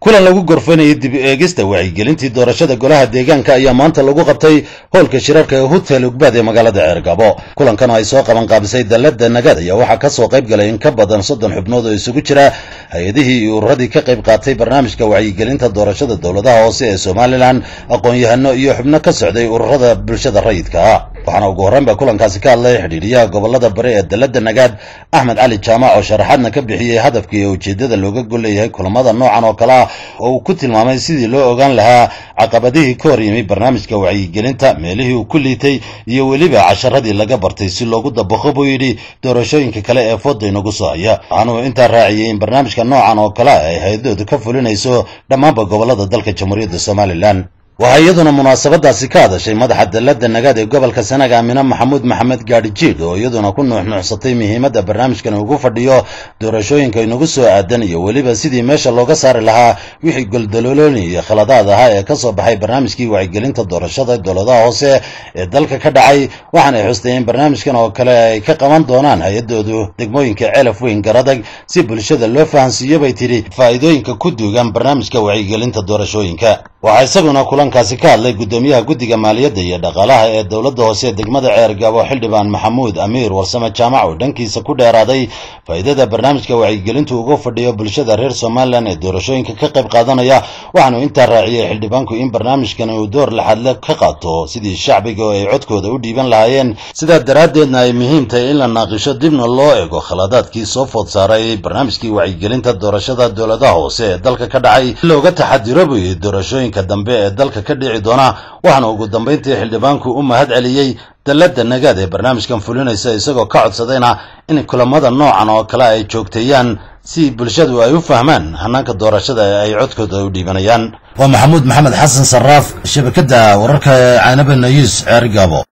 kulan lagu gorfanayay dib eegista wacyigelintii doorashada golaha deegaanka ayaa maanta lagu qabtay howlka shirarka ee hotel ugbaad ee magaalada ceergabo kulankan oo ay soo qaban qaabisay dalada nagad ayaa waxaa kasoo qayb galay in ka badan soddon xubnood oo isugu jira hay-adihii iyo ururadii ka qayb qaatay barnaamijka wacyigelinta doorashada dowladaha hoose ee somalilan aqoon-yahano iyo xubno ka socday ururada bulshada rayidka ah waxaana ugu horreyn ba kulankaasi ka hadlay xidhiidhiyaha gobolada bari ee dalada nagaad axmed cali jaamac oo sharaxaadna ka bixiyey hadafka iyo ujeedada looga golleeyahay kulamada noocan oo kale ah oo uu ku tilmaamay sidii loo ogaan lahaa caqabadihii ka hor yimi barnaamijka wacyigelinta meelihii uu ku liitay iyo weliba casharadii laga bartay si loogu dabaqo buu yidhi doorashooyinka kale ee fooda inagu soo haya waxaanuu intaa raaciyey in barnaamijka noocan oo kale ah ay hay-adoodu ka fulinayso dhammaanba gobolada dalka jamhuuriyadda somalilan waxaa iyaduna munaasabadaasi ka hadashay madaxa dalada nagaad ee gobolka sanaag aamine maxamuud maxamed gaadhi jiid oo iyaduna ku nuuxnuuxsatay muhiimadda barnaamijkan ugu fadhiyo doorashooyinka inagu soo aadan iyo weliba sidii meesha looga saari lahaa wixii goldaloolooni iyo khaladaad ahaa ee ka soo baxay barnaamijkii wacyigelinta doorashada dowladaha hoose ee dalka ka dhacay waxaanay xustay in barnaamijkan oo kale ay ka qaban doonaan hay-adoodu degmooyinka celaf weyn garadag si bulshada loo fahansiiyo bay tidhi faa'iidooyinka ku duugan barnaamijka wacyigelinta doorashooyinka waxaa isaguna kulankaasi ka hadlay guddoomiyaha guddiga maaliyadda iyo dhaqaalaha ee dowladda hoose ee degmada ceergabo xildhibaan maxamuud amiir warsame jaamac oo dhankiisa ku dheeraaday faa'iidada barnaamijka wacyigelintu uga fadhiyo bulshada reer somalilan ee doorashooyinka ka qayb qaadanaya waxaanu intaa raaciyey xildhibaanku in barnaamijkan uu door laxadle ka qaato sidii shacbiga oo ay codkooda u dhiiban lahaayeen sidaa daraaddeedna ay muhiim tahay in la naaqisho dibna loo ego khaladaadkii soo food saaray barnaamijkii wacyigelinta doorashada dowladaha hoose ee dalka ka dhacay looga taxadiro buu yidhi doorashooyinka dambe ee dalka ka dhici doona waxaana ugu dambayntii xildhibaanku u mahad celiyey dalada nagaad ee barnaamijkan fulinaysa isagoo ka codsadayna in kulamada noocan oo kale ay joogteeyaan si bulshadu ay u fahmaan hanaanka doorashada ee ay codkooda u dhiibanayaan waa maxamuud maxamed xasan saraaf shabakadda wararka caanaba nayuus ceerigaabo